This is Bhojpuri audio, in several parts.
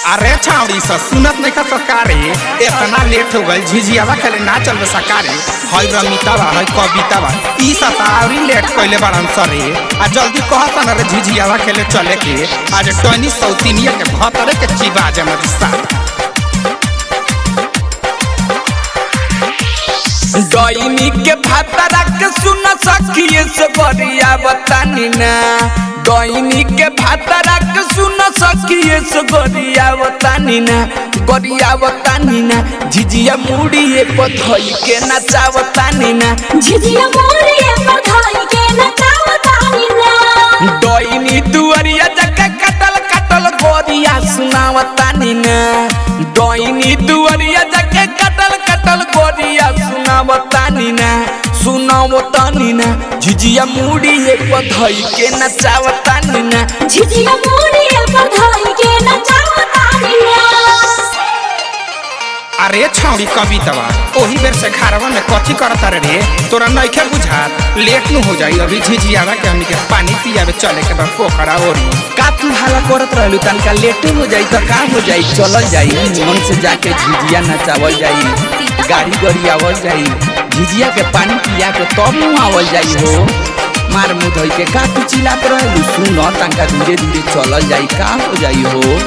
अरे छावड़ी सा सुनत नहीं का सरकारे इतना लेट हो गई झिझियावा खेले ना चल सरकारे हई रमितावा हई कवितावा ई सतावरी लेट कइले बारन सरे आ जल्दी कहत न रे झिझियावा खेले चले के आज टनी सौतीनिया के भतरे के चिबा जमत सा डोइनी के भातरा के सुन सखिए से बरिया बतानी ना डोइनी के भातरा के सुन सखिए से गरिया बतानी ना गरिया बतानी ना झिझिया मुड़िए पथई के नचावतानी ना झिझिया मोरिया बधाई के नचावतानी ना डोइनी दुअरिया जके कटल कटल गोरिया सुनावतानी ना डोइनी दुअरिया जके कटल कटल गोरिया सुनावतानी ना सुनावतानी ना झिझिया मुड़िए पधई के नचावतानी ना झिझिया मोरिया बधाई के नचावतानी ना अरे छावड़ी कवितावा ओही बेर से घरवा में कथी करत रे तोरा नइखे बुझात लेट न हो जाई अभी झिझियावा के हमनी के पानी पियावे चले के बा पोखरा ओरी का तू हाला करत रहलू तनका लेटे हो जाई तो का हो जाई चलल जाई मन से जाके झिझिया नचावल जाई गाड़ी गड़ी आवल जाई झिझिया के पानी पिया के तब मुँह आवल जाई हो मार मुँह धोई के का तू चिल्लात रहलू सुन तनका धीरे धीरे चलल जाई का हो जाई हो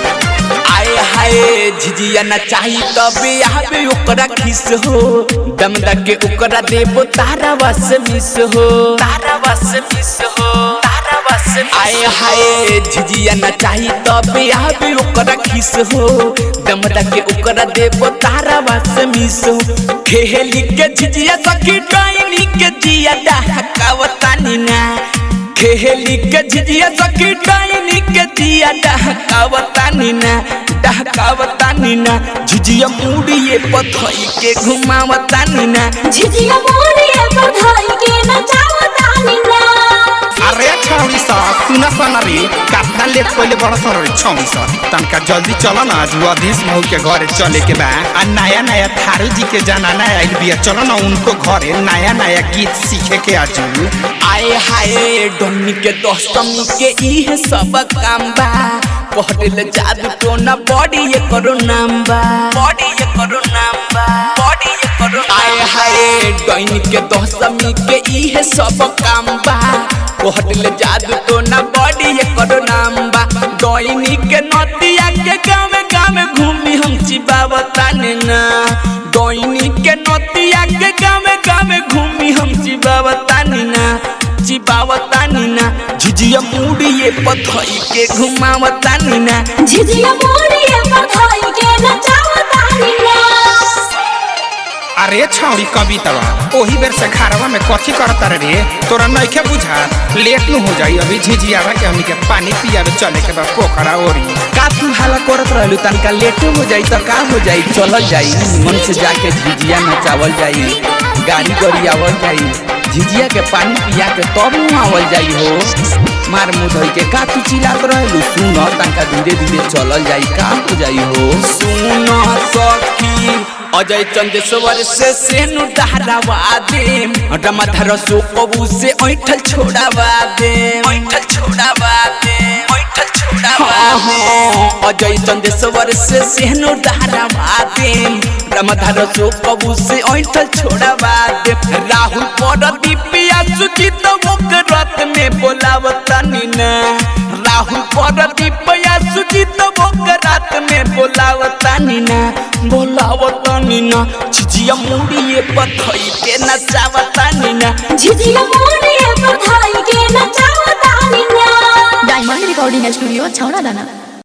आए हाय झिझिया नचाही तबे आबे ओकरा खिस हो दम के ओकरा देबो तारा बस मिस हो तारा बस मिस हो तारा बस आए हाय झिझिया नचाही तबे आबे ओकरा खिस हो दम के ओकरा देबो तारा बस मिस हो खेली के झिझिया सखी डाइनी के जिया डहकावतानी ना खेली के झिझिया सखी डाइनी के जिया डहकावतानी ना डहकावतानी ना झिझिया मुड़िए पथई के घुमावतानी ना झिझिया मोरिया बधाई के नचावतानी ना अरे छौरी सा सुन सन रे कितना लेट कइले बड़ सन रे छौरी सा तनका जल्दी चल ना आज अधीश महू के घरे चले के बा आ नया नया थारू जी के जनाना आइल बिया चलो ना उनको घरे नया नया गीत सीखे के आज आए हाय डोनी के दोस्तमी के इहे सब काम बा कहले जादू टोना बॉडी ये करो नाम बा बॉडी ये करो नाम बा बॉडी ये करो आए हाय डोनी के दोस्तमी के इहे सब काम बा कहले जादू टोना बॉडी ये करो नाम बा डोनी के नदिया के गाँव गाँव घूमी हम चिबावताने ना डोनी के नदिया के गाँव गाँव घूमी हम चिबावतानी ना चिबावतानी ना झिझिया मुड़िए पथई के घुमावतानी ना झिझिया मोरिया बधाई के नचावतानी ना अरे छौरी कवितावा ओही बेर से घरवा में कथी करत रे तोरा नइखे बुझात लेट न हो जाई अभी झिझियावा के हमनी के पानी पियावे चले के बा पोखरा ओरी का तू हाला करत रहलू तनका लेट हो जाई तो का हो जाई चलल जाई मन से जाके झिझिया नचावल जाई गाड़ी गड़ी आवल जाई झिझिया के पानी पिया के तब मुँह आवल जाई हो मार मुँह धोई के का तू चिल्लात रहलू सुन तनका धीरे धीरे चलल जाई का हो जाई हो सुन सखी अजय चंदेश्वर से सेनु डहरावा दे रमाधर सो कबू से ऐठल छोड़ावा दे ऐठल छोड़ावा दे ऐठल छोड़ावा अजय चंदेश्वर से सेनु डहरावा दे रमाधर सो कबू से ऐठल छोड़ावा दे राहुल पर दीपिया सुचित रात में बोलावतानी ना राहुल पर दीपिया सुचित रात में बोलावतानी ना बोलावतानी ना झिझिया मुड़िए पथई के नचावतानी ना झिझिया मोरिया बधाई के नचावतानी ना डायमंड रिकॉर्डिंग स्टूडियो छौड़ा दाना